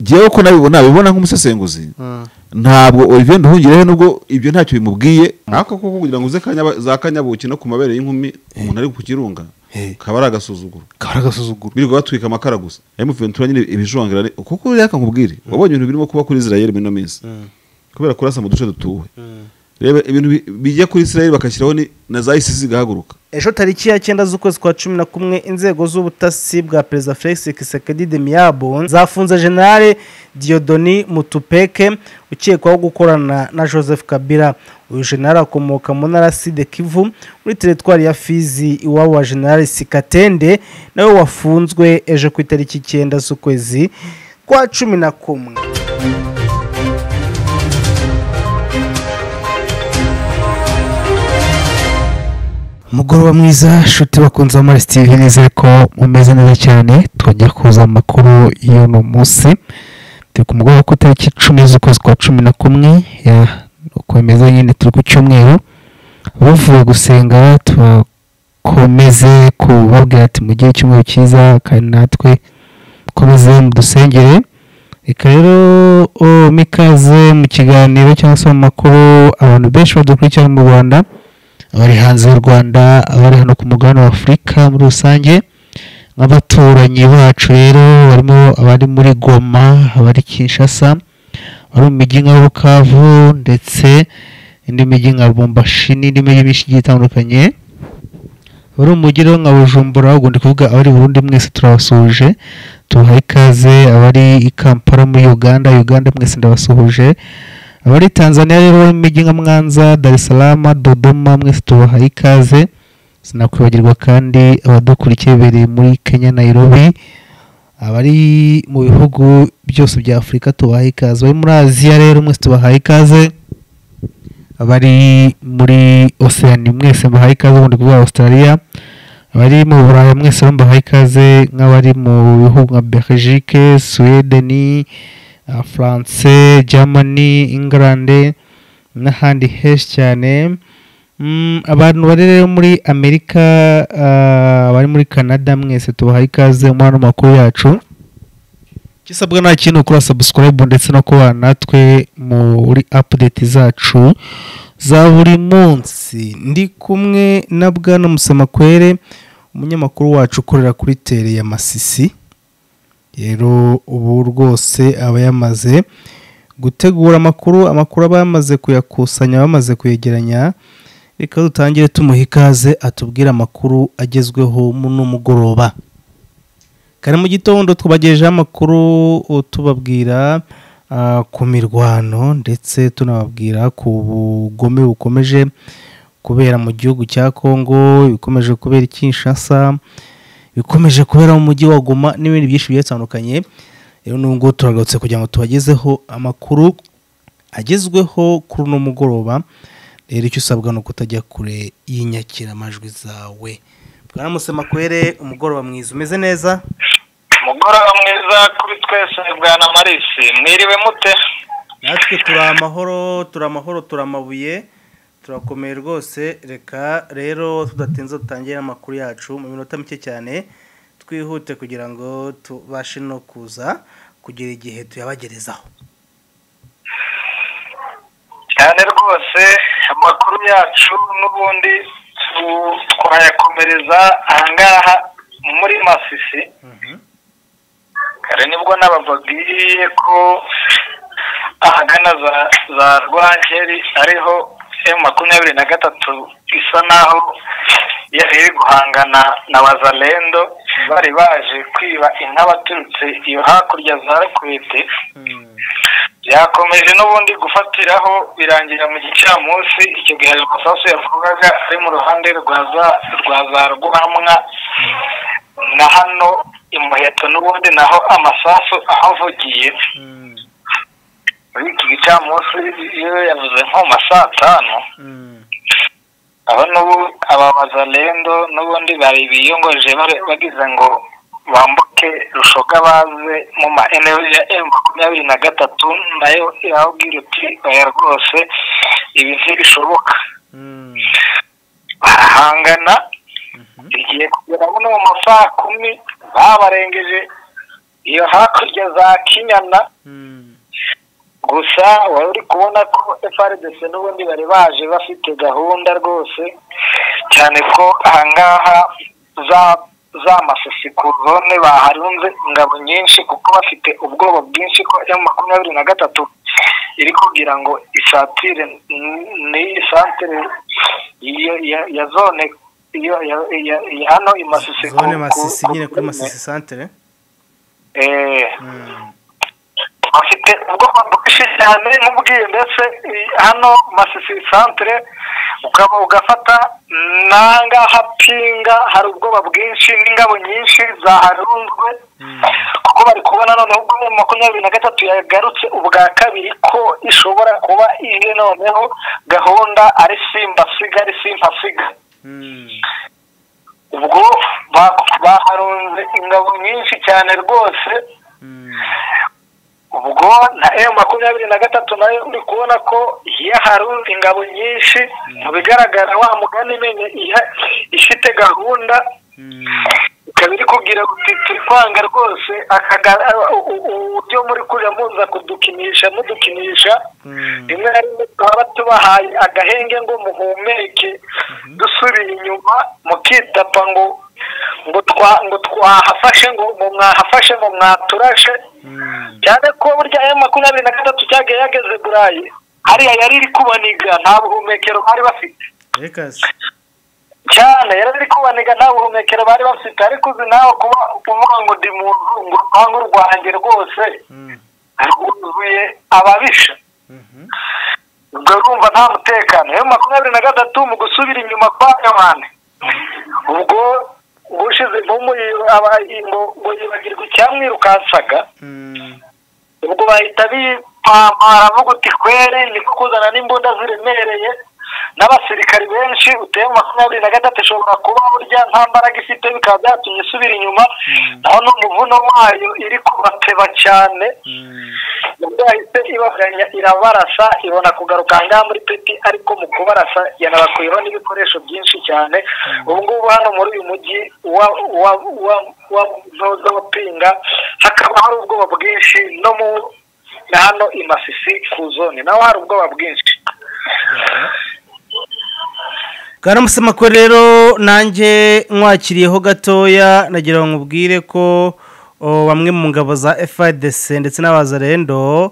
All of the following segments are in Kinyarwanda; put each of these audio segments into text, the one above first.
ngewe ko nabibona nabibona nk'umusesenguzi ntabwo Olivier Nduhungirehe nubwo ibyo ntacyo bimubwiye ariko koko kugira ngo uze Kanyaba- za kanyabuki no ku mabere y'inkumi umuntu ari ku kirunga Eh. kaba ari agasuzuguro kaba agasuzuguro birirwa batwika amakara gusa ayo muventura nyine ibijongera ni- kuko reka nkubwire wabonye ibintu birimo kuba kuri Israel muri ino minsi kubera kurasa mu duce dutuwe reba ibintu bi- bijya kuri Israel bakashyiraho ni- na za ICC zigahaguruka ejo tariki ya cyenda z'ukwezi kwa cumi na kumwe inzego z'ubutasi bwa perezida felix kisekedi demiyabo zafunze generale diyodoni mutupeke ukekwaho gukorana na joseph kabila uyu generale akomoka mu ntara side kivu muri teritwari ya fizi iwabo wa generale sikatende nawe wafunzwe ejo ku itariki icyenda z'ukwezi kwa cumi na kumwe umugoroba mwiza nshuti bakunze muri tv nizere ko mumeze neza cyane twajya kuza amakuru y'uno munsi turi ku mugoroba ku itariki icumi z'ukwezi kwa cumi na kumwe ya ukomeza nyine turi ku cyumweru bavuye gusenga tubakomeze kubabwira ati mugire icyumweru cyiza kandi natwe komeze mudusengere reka rero oh, mikaze mu kiganiro cyangwa se mu makuru abantu benshi badukurikirana mu rwanda abari hanze y'u rwanda abari hano ku mugabane wa afurika muri rusange nk'abaturanyi bacu rero barimo abari muri goma abari kinshasa abari mu mijyi nka bukavu ndetse indi mijyi nka bumbashi n'indi mijyi myinshi igiye itandukanye bari mu mujyi rero nka bujumbura ubwo ndi kuvuga abari burundi mwese turabasuhuje tubaha ikaze abari i kampala muri uganda uganda mwese ndabasuhuje abari tanzania rero bari mu mijyi nka mwanza dar es salaam dodoma mwese tubaha ikaze sinakwibagirwa kandi abadukurikiye bereye muri kenya nairobi abari mu bihugu byose bya afurika tubaha ikaze abari muri aziya rero mwese tubaha ikaze abari muri oceani mwese mbahaye ikaze ubundi kuvuga australia abari mu buraya mwese mbahaye ikaze nk'abari mu bihugu nka belgique sweden uh, france germany england n'ahandi henshi cyane Mm, abantu bari rero muri amerika uh, abari muri canada mwese tubahaye ikaze muri ano makuru yacu gisabwa nta kintu kuri subscribe ndetse no kubana natwe muri update zacu za buri munsi ndi kumwe na bwana musamakwere umunyamakuru wacu ukorera kuri tere ya masisi rero ubu rwose aba yamaze gutegura amakuru amakuru aba yamaze kuyakusanya bamaze kuyegeranya reka dutangire tumuha ikaze atubwire amakuru agezweho muno mugoroba kare mu gitondo tubagejejeho amakuru uh, tubabwira uh, ku mirwano ndetse tunababwira ku bugome bukomeje kubera mu gihugu cya Kongo bikomeje kubera i Kinshasa bikomeje kubera mu mujyi wa Goma n'ibindi byinshi bigiye bitandukanye rero n'ubu ngubu turagarutse kugira ngo tubagezeho amakuru agezweho kuri uno mugoroba rero icyo usabwa ni ukutajya kure y'inyakiramajwi zawe bwana musemakwere umugoroba mwiza umeze neza umugoroba mwiza kuri twese bwana marisi mwiriwe mute natwe turi amahoro turi amahoro turi amabuye turakomeye rwose reka rero tudatinze dutangire amakuru yacu mu minota mike cyane twihute kugira ngo tubashe no kuza kugira igihe tuyabagerezaho cyane rwose amakuru yacu n'ubundi tu- twayakomereza ahangaha muri masisi kare nibwo nabababwiye ko ahagana za za rwankeri ariho emu makumyabiri na gatatu isa naho yari iri guhangana na bazalendo bari baje kwiba inka baturutse iyo hakurya za rukwete byakomeje n'ubundi gufatiraho birangira mu gicamunsi icyo gihe ayo masasu yavugaga ari mu ruhande rwa za rwa za rwamwa na hano imuheto n'ubundi naho amasasu ahavugiye muri iki gicamunsi iyo yavuze nko mu ma saa tanu aho n'ubu ababaza rendo n'ubundi bari biyongoje bare- bagize ngo bambuke rushoka baze mu ma energy ya emu makumyabiri na gatatu nayo irababwira uti oya rwose ibi ntibishoboka barahangana igihe kugera mu ma saa kumi babarengeje iyo hakurya za kinyana gusa wari uri kubona ko frdc n'ubundi bari baje bafite gahunda rwose cyane ko ahangaha za za masisi ku zone baharunze ingabo nyinshi kuko bafite ubwoba bwinshi ko emu makumyabiri na gatatu iri kugira ngo isatire n'iyi santire ya- ya- ya zone iyo- ya- ya- ya hano i masisi ku- zone ku- masisi ku- nyine kuri masisi santere eh, Mm. bafite ubwoba bwinshi cyane nk'ubwiye ndetse i- hano masisi santere ukaba ugafata n'ahangaha pinga hari ubwoba bwinshi n'ingabo nyinshi zaharunzwe kuko bari kubona noneho ubwo muri makumyabiri na gatatu yagarutse ubwa kabiri ko ishobora kuba ije noneho gahunda ari simbasiga ari simpasiga Mm. ubwo ba- baharunze ingabo nyinshi cyane rwose Mm. ubwo na emu makumyabiri na gatatu nayo uri kubona ko yaharunze ingabo nyinshi mu bigaragara wa mugani menye iha- ifite gahunda Mm. ikaba iri kubwira uti turi kwanga rwose akagara uburyo muri kurira muza kudukinisha mudukinisha Mm. rimwe na rimwe twaba tubahaye agahenge ngo muhumeke dusubiye inyuma mukidapa ngo ngo twa ngo twahafashe ngo ngo mwahafashe ngo mwaturashe Mm. cyane ko burya aya makumyabiri na gatatu cyagiye yageze burayi hariya yari iri kubaniga nta buhumekero bari bafite Lakers. cyane yari ari kubaniga nta buhumekero bari bafite ariko uzi nawe kuba uvuga ngo ndi mu nzu ngo urupangu rwanjye rwose Mm. rwuzuye ababisha Mhm. ubwo urumva nta mutekano rero makumyabiri na gatatu mu gusubira inyuma kwa yohani ubwo ushize impumu yi- aba- ngo ngo yibagirwe icyamwirukansaga Mm. ubwo bahita bipampara avuga uti kwere ni ko kuzana n'imbunda ziremereye n'abasirikari benshi uteye mu makumyabiri na gatatu ishobora kuba burya nta mbaraga ifite bikaba byatumye isubira inyuma naho n'umuvuno wayo iri kubateba cyane Mm. ubwo yahise ibaganya irabarasa ibona kugaruka ahangaha muri peti ariko mu kubarasa yanabakuyeho n'ibikoresho byinshi cyane ubu ngubu hano muri uyu mujyi wa wa wa wa ntoza wa pinga hakaba hari ubwoba bwinshi no mu na hano i masisi ku zone naho hari ubwoba bwinshi bwaramusemakwe rero nanjye nkwakiriyeho gatoya nagira ngo nkubwire ko o, bamwe mu ngabo za FARDC ndetse n'abazarendo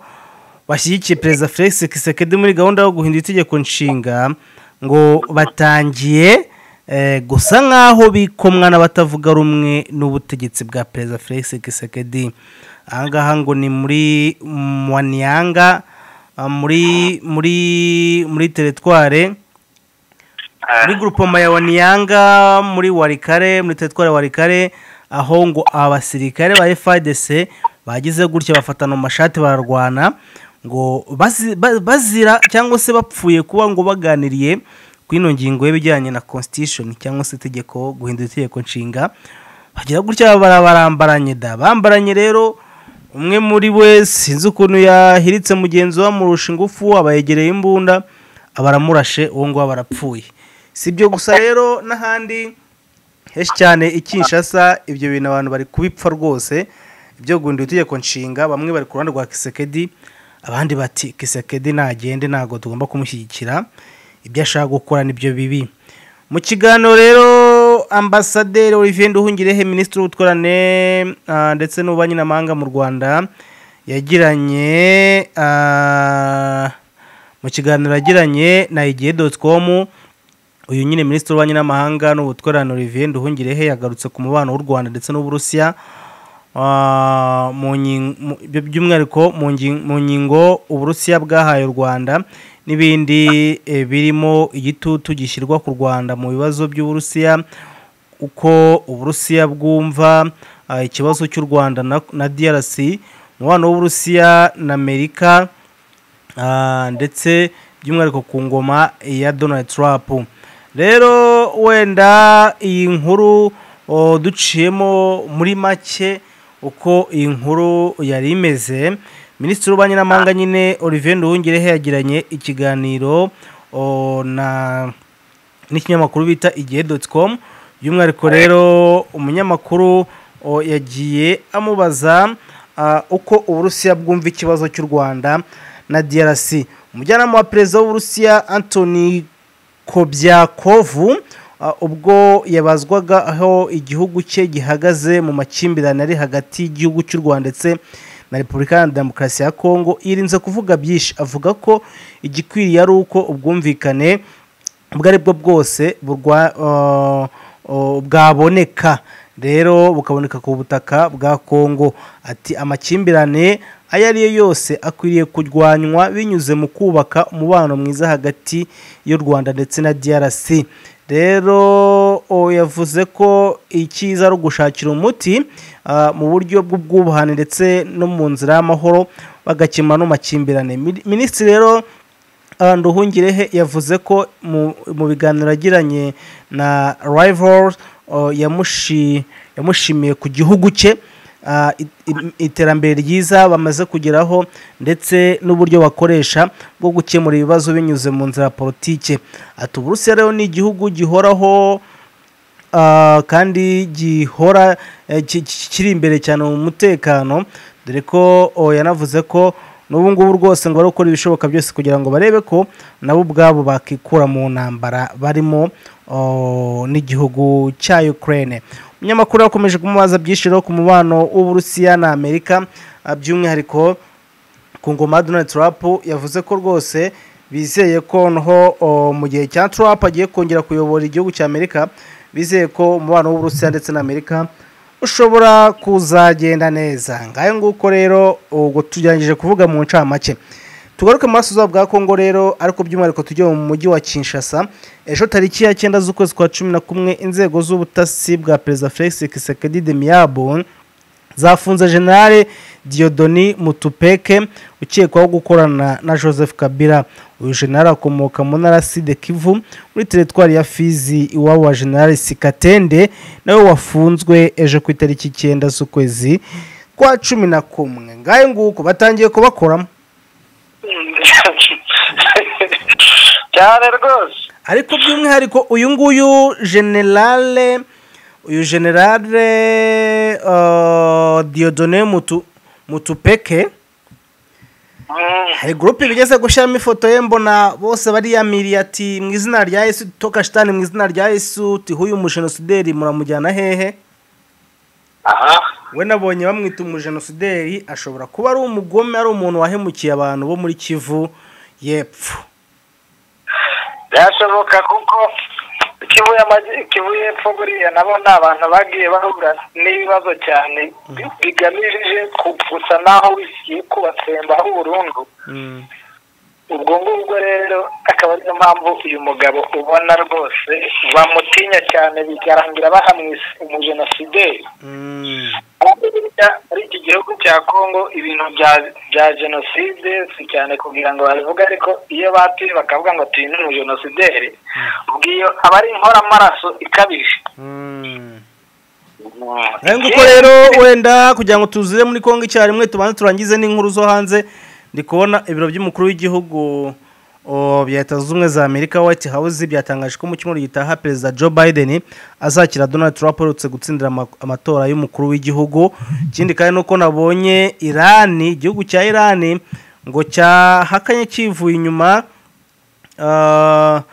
bashyigikiye perezida Felix Tshisekedi muri gahunda yo guhindura itegeko nshinga ngo batangiye eh, gusa nk'aho bikomwa n'abatavuga rumwe n'ubutegetsi bwa perezida Felix Tshisekedi ahangaha ngo ni muri Mwanyanga muri muri muri teritware muri grupoma ya waniyanga muri warikare muri teritwari ya warikare aho ngo abasirikare ba fadc bagize gutya bafatana mu mashati bararwana ngo bazi- ba- bazira cyangwa se bapfuye kuba ngo baganiriye ku ino ngingo y'ibijyanye na constitution cyangwa se itegeko guhindura itegeko nshinga bagira gutya bara- barambaranye da bambaranye rero umwe muri we sinzi ukuntu yahiritse mugenzi we amurusha ingufu abayegereye imbunda abaramurashe uwo nguwo barapfuye si ibyo gusa rero n'ahandi henshi cyane i Kinshasa ibyo bintu abantu bari kubipfa rwose ibyo guhindura itegeko nshinga bamwe bari ku ruhande rwa kisekedi abandi bati kisekedi nagende ntabwo tugomba kumushyigikira ibyo ashaka gukora nibyo bibi mu kiganiro rero ambasaderi olivier nduhungirehe minisitiri w'ubutwarane ah, ndetse n'ububanyi n'amahanga mu rwanda yagiranye ah, mu kiganiro yagiranye na igihe doti komu uyu nyine minisitiri w'ububanyi n'amahanga n'ubutwererane olivier nduhungirehe yagarutse ku mubano w'u rwanda ndetse n'uburusiya ah, mu nyin- mu- by- by'umwihariko mu ngi- mu ngingo uburusiya bwahaye u rwanda n'ibindi eh, birimo igitutu gishyirwa ku rwanda mu bibazo by'uburusiya uko uburusiya bwumva ah, ikibazo cy'u rwanda na, na drc umubano w'uburusiya na amerika Ah, ndetse by'umwihariko ku ngoma ya donald trump rero wenda iyi nkuru o, duciyemo muri make uko iyi nkuru yari imeze minisitiri w'ububanyi n'amahanga nyine olivier nduhungirehe yagiranye ikiganiro o, na n'ikinyamakuru bita igihe doti komu by'umwihariko rero umunyamakuru o, yagiye amubaza ah, uko uburusiya bwumva ikibazo cy'u rwanda na drc umujyanama wa perezida w'uburusiya antoni kobyakovu ah, ubwo yabazwaga aho igihugu cye gihagaze mu makimbirane ari hagati y'igihugu cy'u rwanda ndetse na repubulika ya demokarasi ya kongo yirinze kuvuga byinshi avuga ko igikwiriye ari uko ubwumvikane ubwo ari bwo bwose burwa- ah, ah, bwaboneka rero bukaboneka ku butaka bwa kongo ati amakimbirane ayo ari yo yose akwiriye kurwanywa binyuze mu kubaka umubano mwiza hagati y'u rwanda ndetse na drc rero o, yavuze ko icyiza ari ugushakira umuti ah, mu buryo bw'ubwubuhane ndetse no mu nzira y'amahoro bagakemura n'amakimbirane Mini- minisitiri rero Ah, nduhungirehe yavuze ko mu mu biganiro yagiranye na rival oh, yamushi- yamushimiye ku gihugu cye ah, i- i- iterambere ryiza bamaze kugeraho ndetse n'uburyo bakoresha bwo gukemura ibibazo binyuze mu nzira ya politike ati uburusiya rero ni igihugu gihoraho Ah, kandi gihora eh, ki- ki- kiri imbere cyane mu mutekano dore ko oh, yanavuze ko n'ubu ngubu rwose ngo bari gukora ibishoboka byose kugira ngo barebe ko nabo ubwabo bakikura mu ntambara barimo oh, n'igihugu cya Ukraine umunyamakuru yakomeje kumubaza byinshi rero ku mubano w'uburusiya na amerika ah, by'umwihariko ku ngoma ya donald trump yavuze ko rwose bizeye ko noho o, mu gihe cya trump agiye kongera kuyobora igihugu cya amerika bizeye ko umubano w'uburusiya ndetse na amerika ushobora kuzagenda neza ngayo nguko rero ubwo tugeragije kuvuga mu ncamake tugaruke mu burasirazuba bwa kongo rero ariko by'umwihariko tujye mu mujyi wa kinshasa ejo tariki ya cyenda z'ukwezi kwa cumi na kumwe inzego z'ubutasi bwa perezida felix kisekedi de miyabo zafunze generale Diodoni Mutupeke ukekwaho gukorana na Joseph Kabila uyu generale akomoka mu ntara Sud Kivu muri teritwari ya Fizi iwabo wa generale Sikatende nawe wafunzwe ejo ku itariki icyenda z'ukwezi kwa cumi na kumwe ngayo nguko batangiye kubakoramo cyane rwose ariko by'umwihariko uyu nguyu generale uyu generale uh, Diodone Mutu, Mutupeke Mm, hari gurupe bigeze gushyiramo ifoto ye mbona bose bariyamiriye ati mu izina rya yesu toka shitani mu izina rya yesu tuhuye umujenosideri muramujyana hehe aha we nabonye bamwita umujenosideri ashobora kuba ari umugome ari umuntu wahemukiye abantu bo muri kivu y'epfo byashoboka kuko Kivu y'amajyi- Kivu y'epfo buriya nabo ni abantu bagiye bahura n'ibibazo cyane bi- bigamije ku- gusa naho wisiye kubatsembaho burundu ubwo ngubwo rero akaba ariyo mpamvu uyu mugabo ubona rwose bamutinya cyane bikarangira bahamwise umujenosideri Mm. Burya muri iki gihugu cya kongo ibintu bya- bya jenoside si cyane kugira ngo babivuge ariko iyo batuye bakavuga ngo tuyi n'umujenosideri ubwo iyo aba ari inkoramaraso ikabije Mm. Mm. nayo nguko rero wenda kugira ngo tuzire muri kongo icyarimwe tubanze turangize n'inkuru zo hanze ndi kubona ibiro by'umukuru w'igihugu o, bya leta zunze ubumwe za amerika white house byatangaje ko mu cyumweru gitaha perezida joe biden azakira donald trump uherutse gutsindira ama- amatora y'umukuru w'igihugu ikindi kandi nuko nabonye irani igihugu cya irani ngo cyahakanye kivuye inyuma Ah,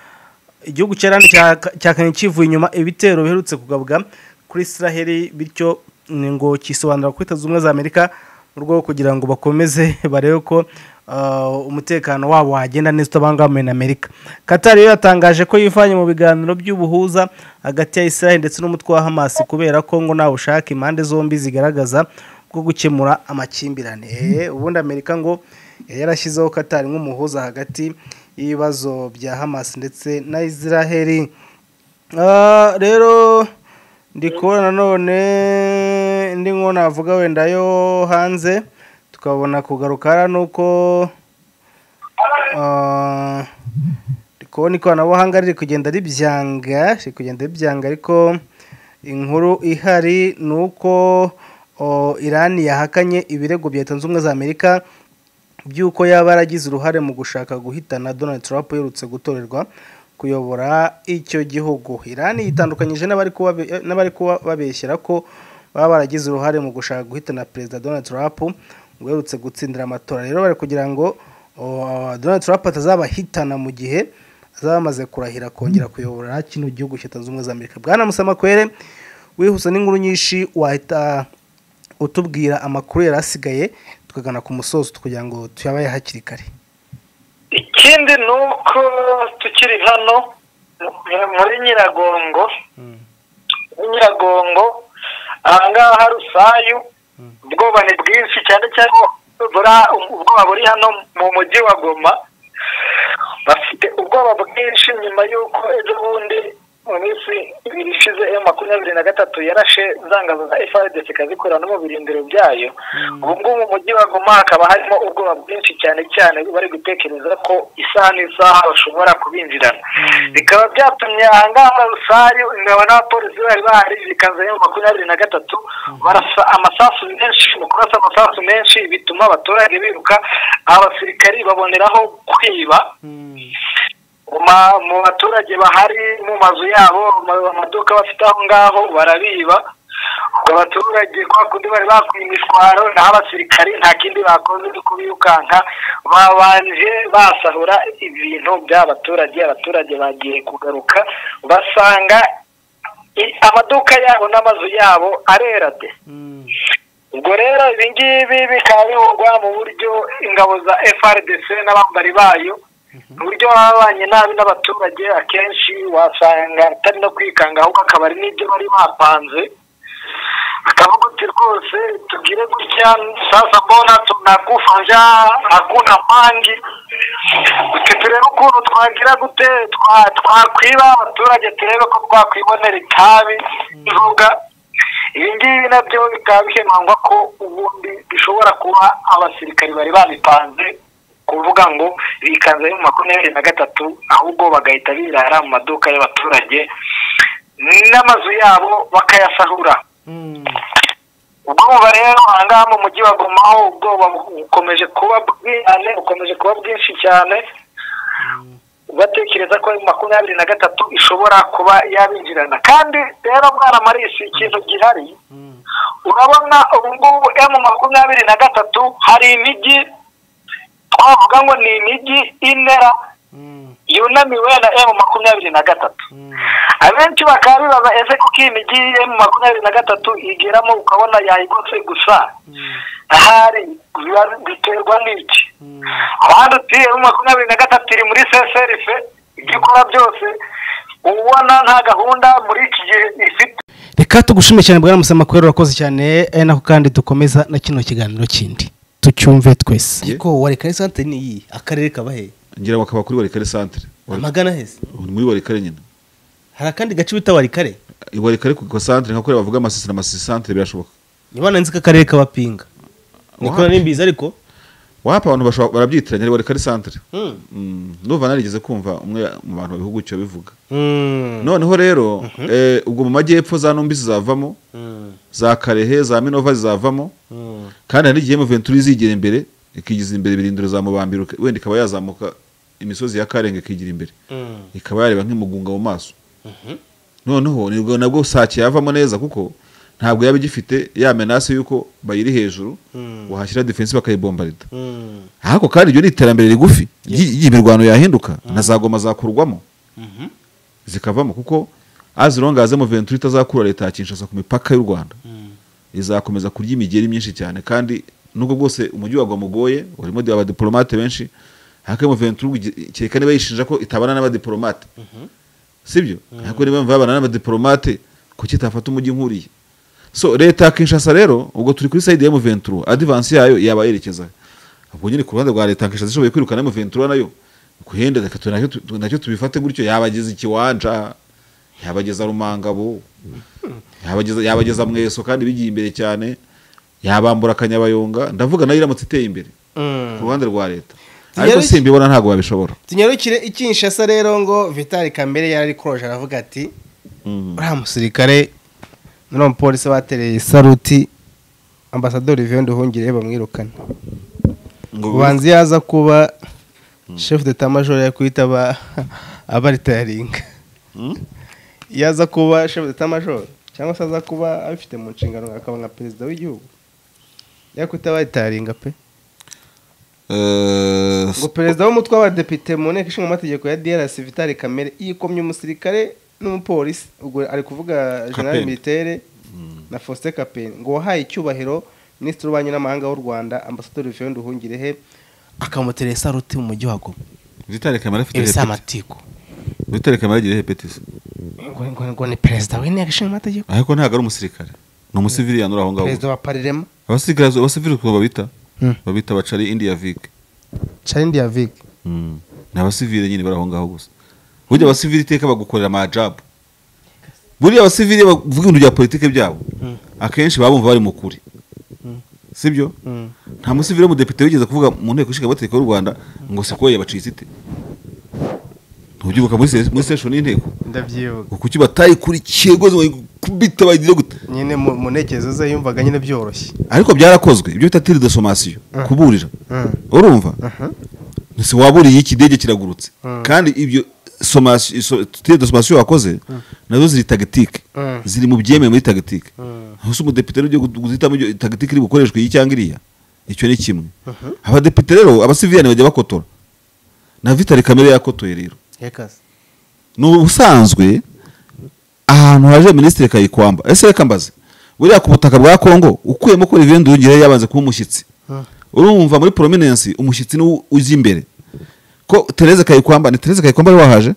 igihugu cya Iran cya- cyakanye kivuye inyuma ibitero biherutse kugabwa kuri Israheli bityo ni ngo kisobanura kuri leta zunze ubumwe za Amerika mu rwego rwo kugira ngo bakomeze barebe ko ah, umutekano wabo wagenda neza utabangamiwe na Amerika Qatar yo yatangaje ko yivanye mu biganiro by'ubuhuza hagati ya Israel ndetse n'umutwe wa Hamas kubera ko ngo ntawe ushaka impande zombi zigaragaza bwo gukemura amakimbirane Eh, ubundi Amerika ngo yari yarashyizeho Qatar nk'umuhuza hagati y'ibibazo bya Hamas ndetse na Israel Ah, rero ndi kubona nanone indi nkuru navuga wenda yo hanze tukabona kugaruka hariya ni uko ah, ndi kubona ikoranabuhanga riri kugenda ribyanga riri kugenda ribyanga ariko inkuru ihari ni uko oh, irani yahakanye ibirego bya leta zunze ubumwe za amerika by'uko yaba yaragize uruhare mu gushaka guhitana donald trump uherutse gutorerwa kuyobora icyo gihugu irani yitandukanyije n'abari kuba- n'abari kuba babeshyera ko baba baragize uruhare mu gushaka guhitana perezida donald trump ngo uherutse gutsindira amatora rero bari kugira ngo oh, donald trump atazabahitana mu gihe azaba amaze kurahira kongera kuyobora kino gihugu cya zunze ubumwe za amerika bwana musamakwere wihuse n'inkuru nyinshi wahita utubwira amakuru yari asigaye tukagana ku musozo kugira ngo tuyabaye hakiri kare ikindi ni uko tukiri hano muri nyiragongo muri nyiragongo ahangaha rusayu ubwoba ni bwinshi cyane cyane ubwoba buri hano mu mujyi wa goma bafite ubwoba bwinshi nyuma y'uko ejo bundi mu minsi ibiri ishize emu makumyabiri na gatatu yarashe zangazo za frdc ikazikora no mu birindiro byayo ubu ngubu mu mujyi wa goma hakaba harimo ubwoba bwinshi cyane cyane bari gutekereza ko isaha n'isaha bashobora kubinjirana bikaba byatumye ahangaha rusayu ingabo n'abapolisi bari bahari zikaza emu makumyabiri na gatatu barasa amasasu menshi mu kurasa amasasu menshi bituma abaturage biruka abasirikari baboneraho kwiba mu baturage bahari mu mazu yabo amaduka bafite aho ngaho barabiba abaturage kwa kundi bari bakuye imishwaro naho abasirikari nta kindi bakoze uri kubirukanka babanje basahura ibintu by'abaturage abaturage bagiye kugaruka basanga amaduka yabo n'amazu yabo arera de ubwo rero ibi ngibi bikaba bihurwa mu buryo ingabo za frdc n'abambari bayo uburyo baba babanye nabi n'abaturage akenshi wasanga atari no kwikanga ahubwo akaba ari n'ibyo bari bapanze akavuga uti rwose tubwire gutya sasa mbona tunagufasha hakuna mpangi uti turebe ukuntu twagira gute twakwiba abaturage turebe ko twakwibonera itabi ivuga ibi ngibi nabyo bikaba bihemangwa ko ubundi bishobora kuba abasirikari bari babipanze kuvuga ngo bikanze mu makumyabiri na gatatu ahubwo bagahita birara mu maduka y'abaturage n'amazu yabo bakayasahura ubwoba rero ahangaha mu mujyi wa goma ho ubwoba bukomeje kuba bwihane bukomeje kuba bwinshi cyane batekereza ko makumyabiri na gatatu ishobora kuba yabinjirana kandi rero mwana marisi ikintu gihari urabona ubu ngubu emu makumyabiri na gatatu hari imijyi twavuga ngo ni imijyi inera yunamiwe na emu makumyabiri na gatatu abenshi bakaba bibaza ese kuko iyi mijyi emu makumyabiri na gatatu igeramo ukabona yayigose gusa ahari biterwa n'iki abandi uti emu makumyabiri na gatatu iri muri seserife ibyo ikora byose ubona nta gahunda muri iki gihe ifite reka tugushime cyane bwa musamakwera urakoze cyane ari nako kandi dukomeza na kino kiganiro kindi tucyumve twese Yeah. ariko wareka santere ni iyi akarere kaba he ngira ngo akaba kuri warikare santere Wari- amagana heza muri warikare nyine hari akandi gace bita warikare warikare ku santere nka kuriya bavuga amasisi na masisi santere birashoboka niba nanzi ko akarere kaba pinga nikora Wapi? n'imbizi ariko wapa abantu bashobora- barabyitiranya ari warikare santere Mm. Mm, ndumva narigeze kumva umwe mu bantu babihugu cyo bivuga Mm. noneho rero eh, ubwo mu majyepfo za ntumbi zizavamo Mm. za karehe za minova zizavamo Mm. kandi hari n'igihe muventuri izigera imbere ikigiza imbere birindiro za mubambiro wenda ikaba yazamuka imisozi ya karenga ikigira imbere Mm. ikaba yareba nk'imugunga mu maso noneho ni ubwo nabwo sake yavamo neza kuko ntabwo yaba igifite ya menasi y'uko bayiri hejuru wahashyira defensi bakayibombarida Mm. ariko kandi iryo ni iterambere rigufi ry'i- ry'imirwano yahinduka na za goma zakurwamo zikavamo kuko as long as muventuri itazakura leta ya kinshasa ku mipaka y'u rwanda izakomeza kurya imigeri myinshi cyane kandi nubwo bwose umujyi wa goma ugoye urimo abadiporomate benshi ariko muventuri kereka niba yishinja ko itabana n'abadiporomate sibyo ariko niba yumva yabana n'abadiporomate kuki itafata umujyi nk'uriya so leta ya kinshasa rero ubwo turi kuri sayidi ya muventuro adivansi yayo yaba yerekeza ubwo nyine ku ruhande rwa leta ya kinshasa ishoboye kwirukana muventuro nayo kuhenda reka tu- nacyo tu- nacyo tubifate gutyo yabageza ikiwanja yabageza rumangabo yabageza yabageza mweso kandi bigiye imbere cyane yabambura akanyabayonga ndavuga nayo iramutse iteye imbere Mm. ku ruhande rwa leta Zigera ariko iki- simbibona ntabwo babishobora tunyarukire ikinshasa rero ngo vitali kamere yari ari kuroje aravuga ati Mm. uriya musirikare n'uriya mupolisi batereye saruti ambasadori viyo nduhungire bamwirukane Ngo- ubanza yaza kuba shefu de tamajoro yakwita aba abaritayaringa yaza kuba shefu de tamajoro cyangwa se aza kuba abifite mu nshingano akaba nka perezida w'igihugu ariko itabaye itaringa pe Eh, ngo perezida w'umutwe w'abadepite mu nteko ishinga amategeko ya DRC Vitali Kamere yikomye umusirikare n'umupolisi ubwo ari kuvuga general Kapeni. militaire na Faustin Kapeni ngo wahaye icyubahiro minisitiri w'ububanyi n'amahanga w'u Rwanda ambasaderi Vivienne Nduhungirehe akamutera isaruti mu mujyi wa Goma Vitali Kamere afite ibi si hepatite. amatiku Vitali Kamere agira hepatite. ngo ngo ngo ni perezida w'inteko ishinga amategeko ariko ntabwo ari umusirikare ni umusiviliyan uri aho ngaho perezida wa parirema abasirikare abasivili ukuntu babita Hmm. babita bacari indiya vike Charindi ya Vic Mm. ni abasivili nyine bari aho ngaho gusa burya abasivili iteka bagukorera amajabu buriya abasivili bavuga ibintu bya politiki byabo akenshi baba bumva bari mu kuri sibyo nta musivili w'umudepite wigeze kuvuga mu nteko ishinga amategeko y'u rwanda ngo sikoye bacitsite ntubyibuka muri se- muri seshoni y'inteko ndabyibuka ngo kuki batayikurikiye rwose ngo kubita bagira gute nyine mu mu ntekerezo ze yumvaga nyine byoroshye ariko byarakozwe ibyo bita tiri de somasiyo kuburira Mm. urumva si waburiye ikidege kiragurutse kandi ibyo somasi- so- tiri de somasiyo wakoze nazo ziri tagitike Mm. ziri mu byemeye muri tagitike aho se umudepite rero ugiye guhitamo ibyo tagitike iri bukoreshwe iyi cyangwa iriya icyo ni kimwe abadepite rero abasiviyani bajya bakotora na vitali kamere yakotoye rero yekaze ni ubusanzwe ahantu haje minisitiri kayikwamba ese reka mbaze buriya ku butaka bwa kongo ukuyemo ko rivende yongereho yabanze kuba umushyitsi urumva muri prominensi umushyitsi ni wo ujya imbere ko tereze kayikwamba ni tereze kayikwamba wari wahaje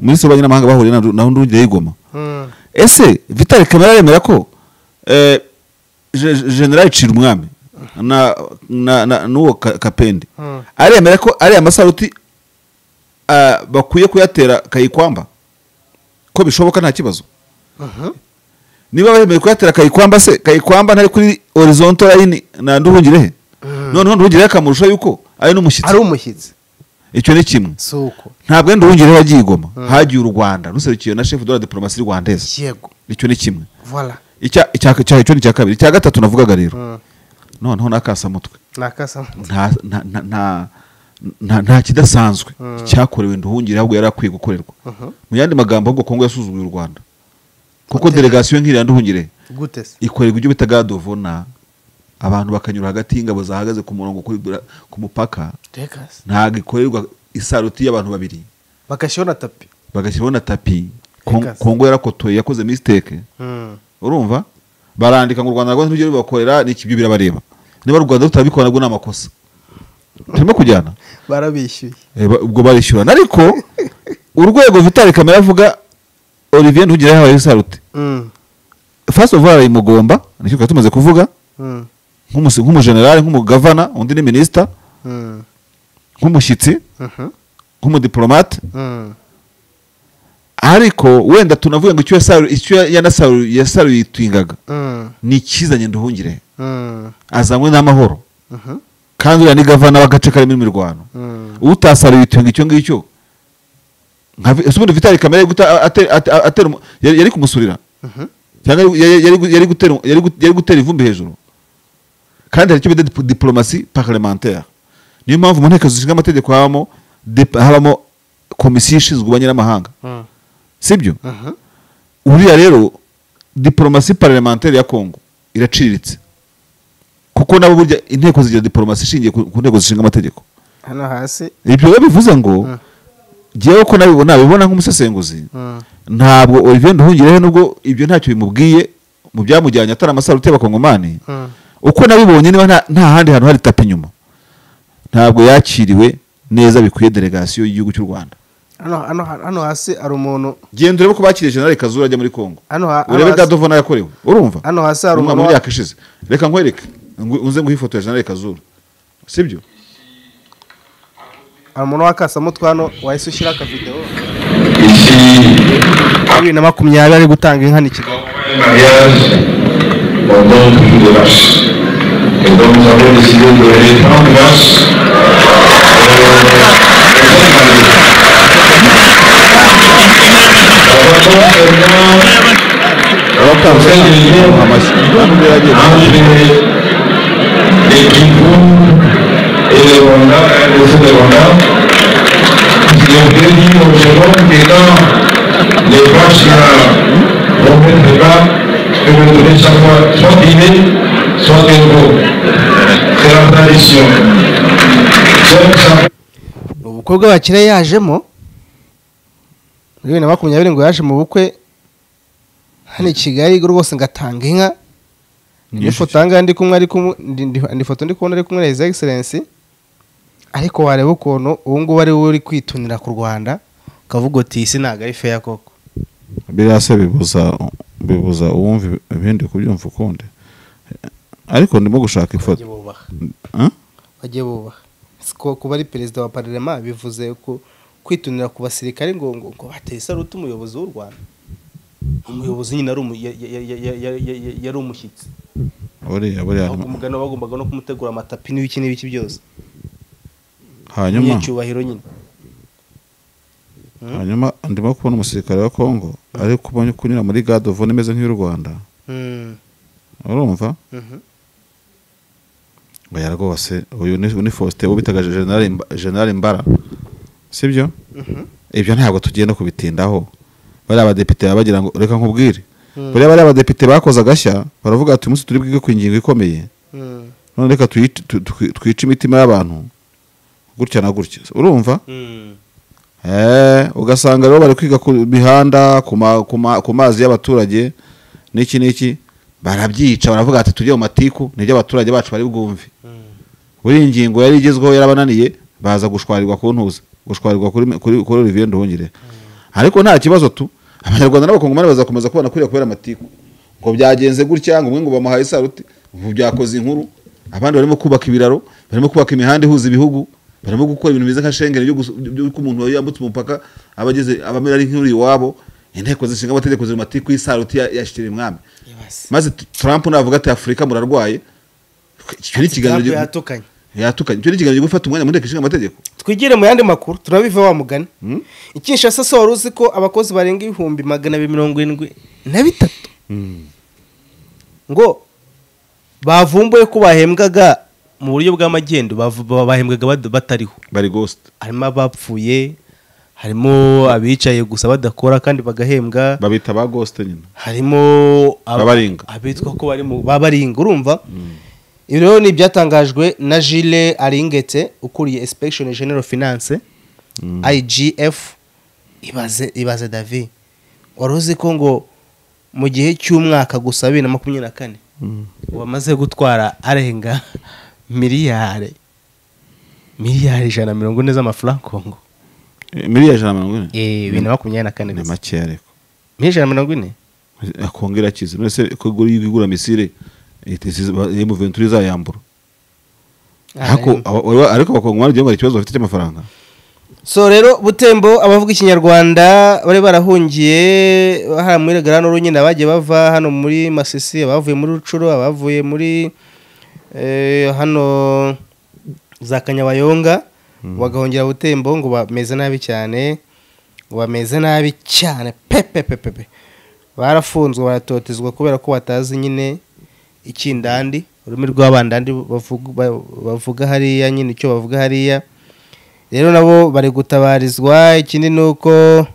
minisitiri w'ububanyi n'amahanga bahuriye na- na ndungire y'igoma ese vitali kamere aremera ko eh, Je- Je- generali cira umwami na na- na- n'uwo Ka- kapende Mm. aremera ko ari amasaruti ah, bakwiye kuyatera kayikwamba ko bishoboka nta kibazo niba bemeye kuyatera kayikwamba se kayikwamba ntari kuri horizontal line na nduhungirehe noneho nduhungirehe akamurusha yuko ari n'umushyitsi ari umushyitsi icyo ni kimwe si uko ntabwo wenda uwungireho yagiye i goma hagiye u rwanda ruserukiwe na chef de la diplomasi rwandeze yego icyo ni kimwe vola icya icya icya icyo ni icya kabiri icya gatatu navugaga rero noneho n'akasamutwe ni akasamu nta nta- nta- nta- nta- nta kidasanzwe cyakorewe nduhungire ahubwo yari akwiye gukorerwa mu yandi magambo ahubwo kongo yasuzuguye u rwanda kuko delegasiyo nk'iriya nduhungire gute se ikorerwa ibyo bita gadovona abantu bakanyura hagati y'ingabo zahagaze ku murongo kuri bra- ku mupaka yekaze ntabwo ikorerwa isaruti y'abantu babiri bagashyiraho na tapi bagashyiraho na tapi Kon- Ikaze. kongo yarakotoye yakoze mistake urumva barandika ngo u rwanda rwose n'ibyo rubakorera ni ikibyo birabareba niba u rwanda rutabikora nabwo ni amakosa turimo kujyana barabishyuye Eh, ba- ubwo barishyurana ariko urwego vitali kamere avuga olivier ntugira yahaye isarute first of all arayimugomba nicyo twari tumaze kuvuga nk'umusi- nk'umujenerali nk'umugavana undi ni minisita nk'umushyitsi nk'umudiplomate ariko wenda tunavuge ngo icyo yasaru- icyo yanasaru- yasaruyitwingaga ni ikizanye nduhungire azanywe n'amahoro kandi uriya ni gavana w'agace karimo imirwano utasaruye itunga icyo ngicyo nka vi- ese ubundi vitali kamere guta ate- ate- atera umu- yari yari kumusurira cyangwa yari- yari- yari gu- yari gutera yari gu- yari gutera ivumbi hejuru kandi hari icyo bita dip- diplomasi parlementaire niyo mpamvu mu nteko zishinga amategeko habamo dep- habamo komisiyo ishinzwe ububanyi n'amahanga sibyo uriya rero diplomasi parlementaire ya kongo iraciriritse kuko nabo burya inteko zigira diplomasi ishingiye ku ku nteko zishinga amategeko hano hasi ibyo rero bivuze ngo ngewe ko nabibona nabibona nk'umusesenguzi ntabwo Olivier Nduhungirehe nubwo ibyo ntacyo bimubwiye mu byamujyanye atari amasaruti y'abakongomani uko nabibonye niba nta- nta handi hantu hari tapi inyuma ntabwo yakiriwe neza bikwiye delegasiyo y'igihugu cy'u rwanda hano hano hano hasi hari umuntu genda urebe ko bakiriye generale kazura ajya muri kongo hano ha- hano urebe hasi- gadovana yakorewe urumva Hano hasi hari umwaka umuntu wa- w'imyaka ishize reka nkwereke ngu- unze nguhe ifoto ya generale kazura sibyo hari umuntu w'akasamutwe hano wahise ushyira akavidewo Ici, bibiri na makumyabiri ari gutanga inka ni kigali mariage au nom du de vache. Et donc nous avons décidé de donner 30 vaches euh, abatanga amashyi ntabwo yagiye et et le Rwanda, et le sud de Rwanda. Le au Gabon, que quand les vaches euh, Donc elle prépa que vous nous donnez chaque fois soit dîner, soit impôt. C'est la tradition. Donc ça ubukwe bakira yajemo muri bibiri na makumyabiri ngo yaje mu bukwe hano i kigali rwose ngatanga inka nifotanga ndi kumwe ari kumwe ndi- ndi- ndi foto ndi kubona ari kumwe na his excellence ariko wareba ukuntu ubu ngubu ari we uri kwitunira ku rwanda ukavuga uti isi ntabwo ari feya koko biriya se bibuza bibuza uwumva ibindi kubyumva ukundi ariko ndimo gushaka ifoto bagiye bubaha Huh? bagiye bubaha Si ko kuba ari perezida wa pararema bivuze ko kwitunira ku basirikare ngo ngo ngo bateye isaruti umuyobozi w'u rwanda umuyobozi nyine ari umu- ya- ya- ya- ya- ya- ya- ya- yari umushyitsi buriya buriya ahubwo umugani bagombaga no kumutegura amatapi n'ibiki n'ibiki byose hanyuma umunyacyubahiro nyine hanyuma ndimo kubona umusirikare wa Congo ari kubonye kunyura muri God of War imeze nk'iy'u Rwanda Mm, urumva mhm. oya rwose uyu ni ni Faustin uwo bitaga General Mba- General Mbara sibyo ibyo ntabwo tugiye no kubitindaho bariya badepite baba bagira ngo reka nkubwire buriya bariya badepite bakoze agashya baravuga ati umunsi turi bwige ku ngingo ikomeye Mm, none reka tuyice- tu- tu- twice imitima y'abantu gutya na gutya urumva mm. Eh, ugasanga rero bari kwiga ku mihanda ku ma- ku ma- ku mazi y'abaturage n'iki n'iki barabyica baravuga ati tujye mu matiku nibyo abaturage bacu bari bwumve buriya ingingo yari igezweho yarabananiye baza gushwarirwa ku ntuza gushwarirwa kuri kuri kuri Olivier Nduhungire ariko nta kibazo tu abanyarwanda n'abakongomani bazakomeza kubana kuriya kubera amatiku ngo byagenze gutya ngo umwe ngo bamuhaye isaruti ubu byakoze inkuru abandi barimo kubaka ibiraro barimo kubaka imihanda ihuza ibihugu barimo gukora ibintu bimeze nka shengeri byo gusu- byo- by'uko umuntu yambutse umupaka aba ageze aba amera ari nk'uri iwabo inteko zishinga amategeko ziri mu matiku y'isaruti ya- yashyikira umwami maze T- Trump navuga ati afurika murarwaye icyo ni ikiganiro Trump gi- yatukanye yatukanye icyo ni ikiganiro cyo gufata umwanya mu nteko ishinga amategeko twigire mu yandi makuru turabiva wa mugani i kinshasa se wari uzi ko abakozi barenga ibihumbi magana abiri mirongo irindwi na bitatu ngo bavumbuye ko bahembwaga mu buryo bw'amagendo bavu- ba- bahembwaga bad- batariho bari ghost harimo abapfuye harimo abicaye gusa badakora kandi bagahembwa babita ba ghost nyine harimo aba- Babaringa. abitwa ko bari mu babaringa urumva ibi rero ni ibyatangajwe na Gilles aringete ukuriye inspection general finance igf ibaze ibaze david wari uzi ko ngo mu gihe cy'umwaka gusa bibiri na makumyabiri na kane wamaze gutwara arenga miliyari miliyari ijana na mirongo ine z'amafaranga kongo Eh, miliyari ijana na mirongo ine bibiri na makumyabiri na kane ni gusa makeya ariko miliyari ijana na mirongo ine akongera akize mbese kugura igura misire emu venturi izayambura ariko aba- aba- ariko abakongomani byongera ikibazo bafite cy'amafaranga so rero butembo abavuga ikinyarwanda bari barahungiye hariya muri garanoro nyine abagiye bava hano muri masisi abavuye muri rucuro abavuye muri eh, hano za kanyabayonga bagahungira butembo ngo bameze nabi cyane ngo bameze nabi cyane pepepepepe barafunzwe baratotezwa kubera ko batazi nyine ikindandi ururimi rw'abandandi bavuga- bavuga hariya nyine icyo bavuga hariya rero nabo bari gutabarizwa ikindi ni uko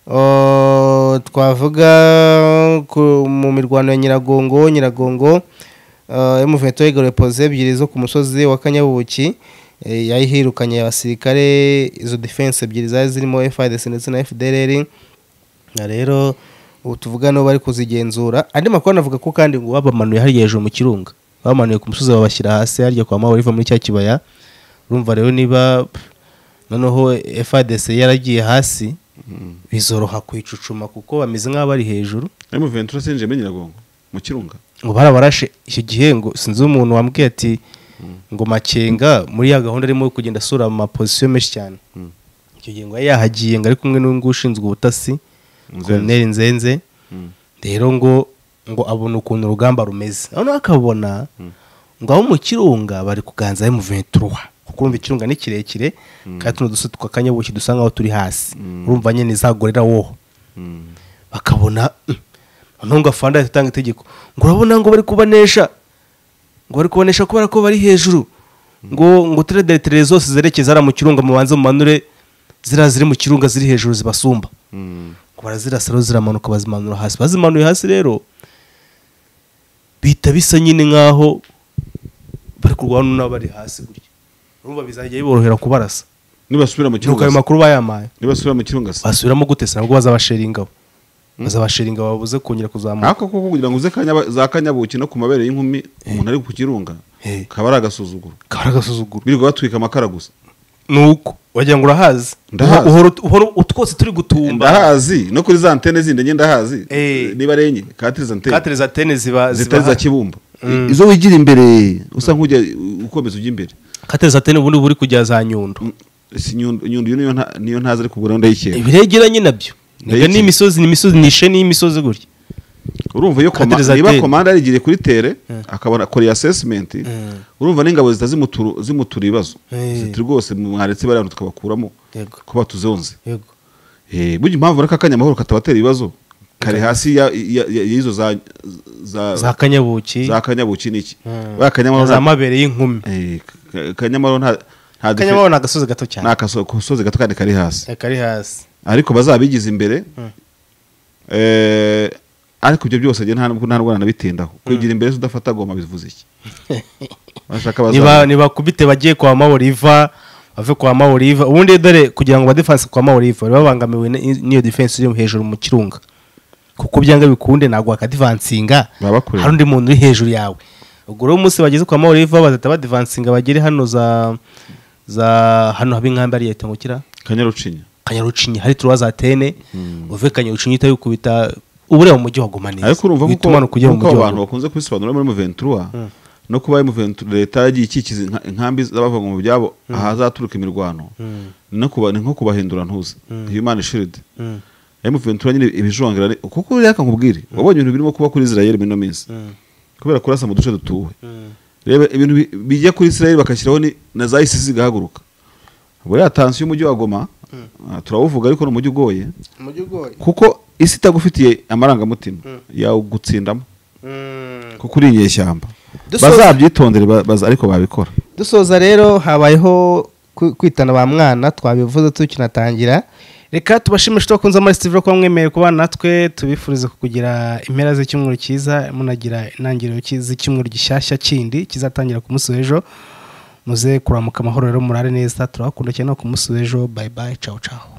uh, twavuga ku- mu mirwano ya nyiragongo nyiragongo uh, emuveto igaruye poze ebyiri zo ku musozi wa kanyabuki eh, yayihirukanye abasirikare izo defense ebyiri zari zirimo FIDC ndetse na FDLR na rero ubu tuvuga nibo bari kuzigenzura andi makuru anavuga ko kandi ngo babamanuye hariya hejuru mu kirunga bamanuye ku musozi babashyira hasi harya kwa mawe riva muri cya kibaya urumva rero niba noneho FADC yaragiye hasi bizoroha kuyicucuma kuko bameze nk'aho bari hejuru emu venturi sinjiye muri nyiragongo mu kirunga ngo barabarashe icyo gihe ngo sinzi umuntu wambwiye ati ngo makenga muri ya gahunda arimo yo kugenda asura mu mapozisiyo menshi cyane icyo gihe ngo yari yahagiye ngo ari kumwe n'undi ushinzwe ubutasi Nzenze. Colonel nzenze rero ngo ngo abona ukuntu urugamba rumeze noneho akabona ngo abo mu kirunga bari kuganza mu ventura kuko urumva ikirunga ni kirekire kandi tuno dusozi twa kanyabuki dusa nk'aho turi hasi urumva nyine zagorera woho bakabona "Mm, noneho ngo afande ahita atanga itegeko ngo urabona ngo bari kubanesha ngo bari kubanesha kubera ko bari hejuru ngo ngo turere deretere zose zerekeza hariya mu kirunga mubanze mumanure ziriya ziri mu kirunga ziri hejuru zibasumba ngo barazirasa rero ziramanuka bazimanura hasi bazimanuye hasi rero bihita bisa nyine nk'aho bari kurwana n'abo bari hasi gutya urumva bizajya biborohera kubarasa nibasubira mu nuko ayo kirunga makuru bayamaye nibasubira mu kirunga se basubiramo gute se nabwo bazabasheringa bo bazabasheringa babuze kongera kuzamuka ariko koko kugira ngo uze kanya- za kanyabuki no ku mabere y'inkumi umuntu ari ku kirunga Eh. kaba ari agasuzuguro kaba ari agasuzuguro birirwa batwika amakara gusa nuko wagira ngo urahazi Ndahazi. Uhora ut- uhora ut- twose turi gutumba ndahazi no kuri za antene zindi enye ndahazi Eh. niba ari enye katiri za antene kateri za tene ziba zitari za ziba kibumba izo wigira imbere usa nk'ujya ukomeza ujya imbere kateri za tene ubundi buri kujya za nyundo si nyundo nyundo iyo niyo nta- niyo ntazi ariko ubwo ndayikera ibiregeranye nabyo Ndayikeka. ni imisozi ni imisozi ni isheni y'imisozi gutya urumva iyo koma- Kateri za niba tene. komanda yarigiriye kuri tere akabona akoreye assessment urumva n'ingabo zita zimuturu- zimutura ibibazo Eh. ziti rwose mwaretse bariya bantu tukabakuramo Yego. ko batuzonze yego Eh, burya impamvu reka akanya amahoro katabatera ibibazo kare hasi ya- ya- ya- y'izo za za za kanyabuki za kanyabuki niki Mm. buriya kanyamahoro za nta- mabere y'inkumi Eh, ka- kanyamahoro nta nta defe- kanyamahoro ni agasozi gato ni cyane agasozi gato kandi kari hasi Eh, kari hasi ariko bazabigize imbere eh, ariko ibyo byose njye nta nubwo nta rwana nabitindaho kwigira imbere se udafata goma bivuze iki bashaka niba bazaza nibakubite bagiye kwa maworiva bave kwa maworiva ubundi dore kugira ngo badefense kwa maworiva bari babangamiwe n- n'iyo defense iri hejuru mu kirunga kuko byanga bikunde ntabwo wakadivansinga Baba bakure. hari undi muntu uri hejuru yawe ubwo rero umunsi bageze kwa maworiva bazahita badivansinga bagere hano za za hano haba inkambi ari leta ngo kira kanyarucinya kanyarucinyi hari turuwa za tene uve kanyarucinyi uhita wikubita ubureba mu mujyi wa goma neza ariko urumva guko kuko ujya mu kuko mujyi abo wa bantu Goma. bakunze kubisobanura muri muventura no kuba ari muventura leta yagiye ikikiza inka- inkambi z'abava mu byabo ahazaturuka imirwano no kuba ni nko kubahindura ntuzi human shield ari muventura nyine ibijongira ni- kuko reka nkubwire wabonye ibintu birimo kuba kuri Israel muri ino minsi kubera kurasa mu duce dutuwe reba ibintu bi- bijya kuri Israel bakashyiraho ni na za ISIS zigahaguruka buriya tansiyo y'umujyi wa Goma ah, turawuvuga ariko ni umujyi ugoye umujyi ugoye kuko isi itagufitiye amarangamutima yawugutsindamo kuko uri inyeshyamba Dusoza- bazabyitondere ba- baza- ariko babikora dusoza rero habayeho ku- kwitana ba mwana twabivuze tukinatangira reka tubashimishe tubakunze amara sitivure kuba mwemerewe kuba natwe tubifurize kugira impera z'icyumweru cyiza munagira intangiriro ki- z'icyumweru gishyashya kindi kizatangira ku munsi w'ejo muze kuramuka amahoro rero murare neza turabakunda cyane no ku munsi w'ejo bayi bayi cawu cawu